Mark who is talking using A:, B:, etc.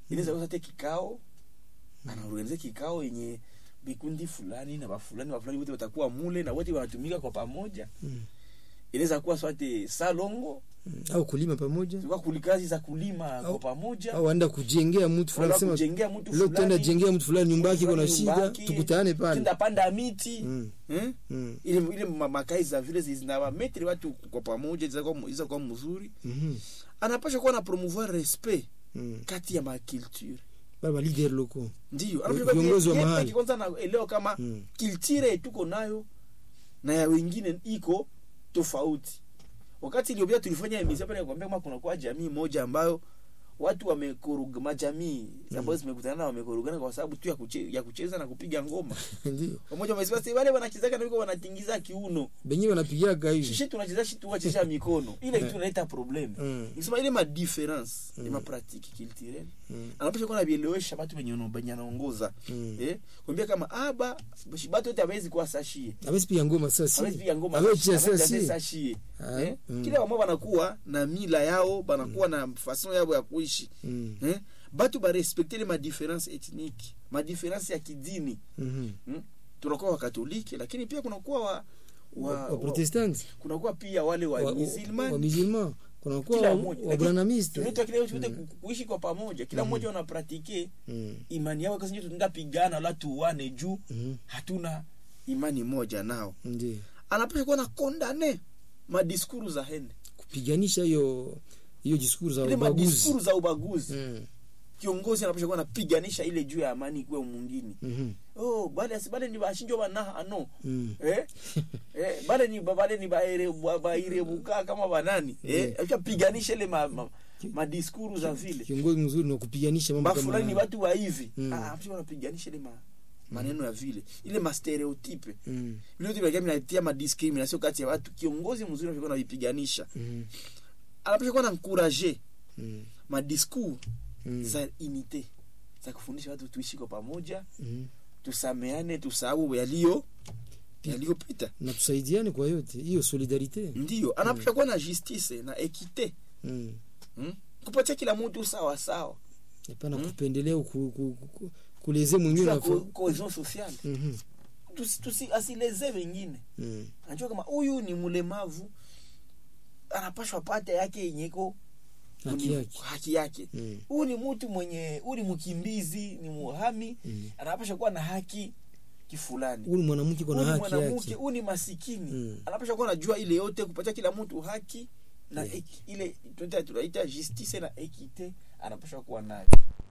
A: inaweza kuwa hata kikao anaorganize kikao yenye vikundi fulani na bafulani bafulani wote watakuwa mule na wote wanatumika kwa pamoja
B: Mm.
A: inaweza kuwa swate salongo
B: Mm. au kulima pamoja
A: kwa kulikazi za kulima
B: Au-
A: kwa pamoja
B: au anda kujengea mtu fulani
A: wala
B: sema
A: kujengea mtu
B: leo tutaenda
A: fulani
B: jengea mtu fulani nyumba yake iko na
A: Nyumba
B: shida
A: yake,
B: tukutane pale
A: tenda panda miti
B: Mm.
A: eh?
B: Mm.
A: ile ile ma- makai za vile zinawametri watu kwa pamoja iza kuwa mzuri
B: Mhm.
A: anapasha kuwa na promouvoir respect
B: Mm.
A: kati ya maculture
B: Bale ba leader loko
A: ndio
B: Viongozi wa mahali.
A: anapasha kwanza naelewa kama
B: Mm.
A: kiltire tuko nayo na ya wengine iko tofauti wakati iliyopita tulifanya emission pale kuambia kama kuna kwa jamii moja ambayo watu wamekuruga majamii ambazo zimekutana na wamekorugana kwa sababu tu ya, kuche, ya kucheza na kupiga ngoma
B: ndio
A: pamoja wamesema "Si wale wanachezaka na wiko wanatingiza kiuno
B: benyewe wanapigaga hivi
A: sisi tunacheza shi tuwachesha mikono ile kitu inaleta problem
B: Mm.
A: nikisema ile ma difference mm. ma pratique culturelle
B: Mm.
A: anapasha kuwa nabielewesha watu wenye ono- wenye anaongoza
B: Mm.
A: eh kuambia kama aba batu wote hawezi kuwa sashie
B: awezi piga ngoma sasa
A: hawezi piga ngoma
B: Hawezi
A: sashi-
B: cheza
A: hawezi
B: si.
A: sashie
B: Ah,
A: eh
B: mm.
A: kila wamo banakuwa na mila yao banakuwa na façon yao ya kuishi
B: Mm.
A: eh batu barespecte ile ma difference ethnique ma difference ya kidini
B: Mhm.
A: hmm? tunakuwa wakatoliki lakini pia kunakuwa wa, wa,
B: wa
A: wa,
B: protestant
A: kunakuwa pia wale wa,
B: wa
A: musulman
B: wa musulman kunakuwa
A: Kila
B: wa-
A: mmoja.
B: wa
A: Lakini
B: branamiste
A: tunaitwa kile yote ku- kuishi kwa pamoja kila mmoja wanapratike
B: Mm.
A: imani yao kasi tunaenda pigana wala tuwane juu
B: Mhm.
A: hatuna imani moja nao
B: ndio
A: anapasha kuwa na kondane madiskuru za hende
B: kupiganisha hiyo hiyo diskuru za
A: ile
B: ubaguzi
A: madiskuru za ubaguzi
B: Mm.
A: kiongozi anapasha kuwa napiganisha ile juu ya amani ikuwe mwingine
B: Mhm.
A: oh bale asibale ni bashinjo banaha ano
B: Mm.
A: eh eh bale ni bale ni baere ba- baire buka kama banani eh acha piganisha ile ma, ma, madiskuru za vile
B: kiongozi mzuri na kupiganisha mambo
A: bafulani ni
B: kama
A: watu wa hivi
B: Mm.
A: ah acha wanapiganisha ile ma, maneno ya vile ile ma stereotype
B: Mm.
A: vile vitu vya vinatia ma discrimination kati ya watu kiongozi mzuri anapaswa kuvipiganisha
B: Mhm.
A: anapaswa kuwa na encourager
B: Mm.
A: ma discours
B: Mm.
A: za unité za kufundisha watu tuishi kwa pamoja
B: Mhm.
A: tusameane tusahau yaliyo yaliyopita
B: na tusaidiane kwa yote hiyo solidarite
A: ndio anapaswa kuwa na justice na equite
B: Mm.
A: hmm? kupatia kila mtu sawa sawa
B: hapana
A: Mm.
B: kupendelea ku, ku, ku, kuleze mwingine
A: Juu ya
B: na
A: co- cohesion sociale
B: Mhm.
A: Tusi- tusi- asileze wengine
B: Mm.
A: anajua kama huyu ni mlemavu anapashwa pata yake yenyeko
B: haki yake
A: haki yake
B: Mm.
A: huyu ni mtu mwenye huyu ni mkimbizi ni muhami
B: Mm.
A: anapasha kuwa na haki kifulani
B: huyu ni mwanamke kuna
A: huyu ni
B: haki
A: mwanamke
B: yake
A: huyu ni masikini
B: Mm.
A: anapasha kuwa najua ile yote kupatia kila mtu haki na
B: Yeah.
A: eki- ile tunaita- tunaita justice na equite anapasha kuwa nayo